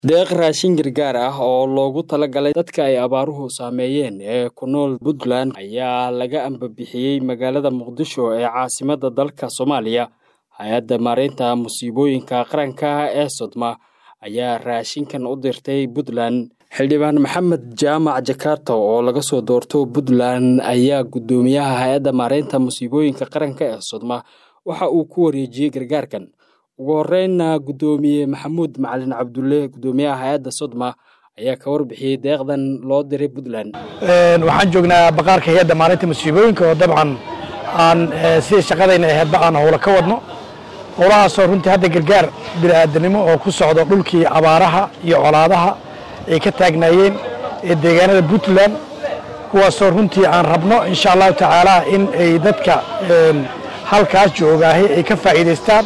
deeq raashin gargaar ah oo loogu talagalay dadka ay abaaruhu saameeyeen ee ku nool puntland ayaa laga ambabixiyey magaalada muqdisho ee caasimadda dalka soomaaliya hay-adda maareynta musiibooyinka qaranka ee sodma ayaa raashinkan u dirtay puntland xildhibaan maxamed jaamac jakarta oo laga soo doorto puntland ayaa guddoomiyaha hay-adda maareynta musiibooyinka qaranka ee sodma waxa uu ku wareejiyey gargaarkan ugu horreynna guddoomiye maxamuud macalin cabdulle guddoomiyaha hay-adda sodma ayaa ka warbixiyey deeqdan loo diray puntland waxaan joognaa baqaarka hay-adda maalinta musiibooyinka oo dabcan aan sidii shaqadayna aheedba aan howlo ka wadno howlahaasoo runtii hadda gargaar bini'aadanimo oo ku socdo dhulkii abaaraha iyo colaadaha ay ka taagnaayeen ee deegaanada puntland kuwaasoo runtii aan rabno insha allahu tacaala in ay dadka halkaas joogaahay ay ka faa'iidaystaan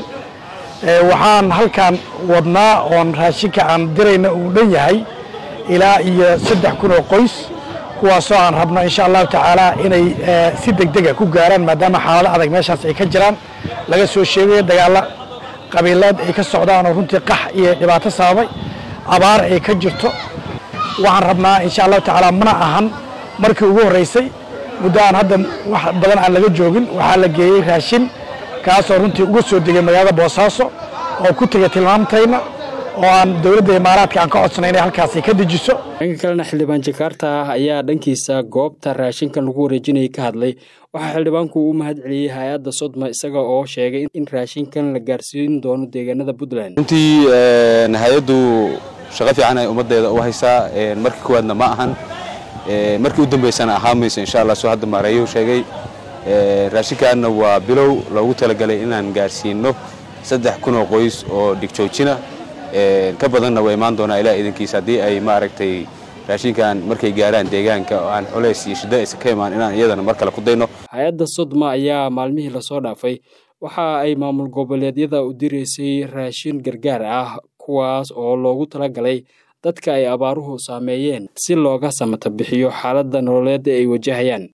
waxaan halkan wadnaa oon raashinka aan dirayna uu dhan yahay ilaa iyo saddex kun oo qoys kuwaasoo aan rabno insha allahu tacaala inay si degdega ku gaaraan maadaama xaalado adag meeshaas ay ka jiraan laga soo sheegayo dagaalla qabiileed ay ka socdaan oo runtii qax iyo dhibaato sababay abaar ay ka jirto waxaan rabnaa insha allahu tacaala mana ahan markii ugu horreysay muddo aan hadda wax badan aan laga joogin waxaa la geeyey raashin kaasoo runtii uga soo degay magaalada boosaaso oo ku tegay tilmaamtayna oo aan dowladda imaaraadka aan ka codsanay inay halkaasi ka dejiso dhanka kalena xildhibaan jakarta ayaa dhankiisa goobta raashinkan lagu wareejinayay ka hadlay waxaa xildhibaanku u mahad celiyey hay-adda sodma isaga oo sheegay in raashinkan la gaarsiin doono deegaanada puntland runtii hay-addu shaqo fiican ay ummaddeeda u haysaa markii koowaadna ma ahan markii u dambaysana ahaa mayso insha allah soo hadda maareeyo sheegay raashinkaanna waa bilow loogu talagalay inaan gaarsiino saddex kun oo qoys oo dhigjoojina ka badanna waa imaan doonaa ilaa idankiisa haddii ay maaragtay raashinkan markay gaaraan deegaanka oo aan culays iyo shiddo aysan ka imaan inaan iyadana mar kale ku dayno hay-adda sodma ayaa maalmihii lasoo dhaafay waxa ay maamul goboleedyada u diraysay raashin gargaar ah kuwaas oo loogu talagalay dadka ay abaaruhu saameeyeen si looga samata bixiyo xaaladda nololeed ay wajahayaan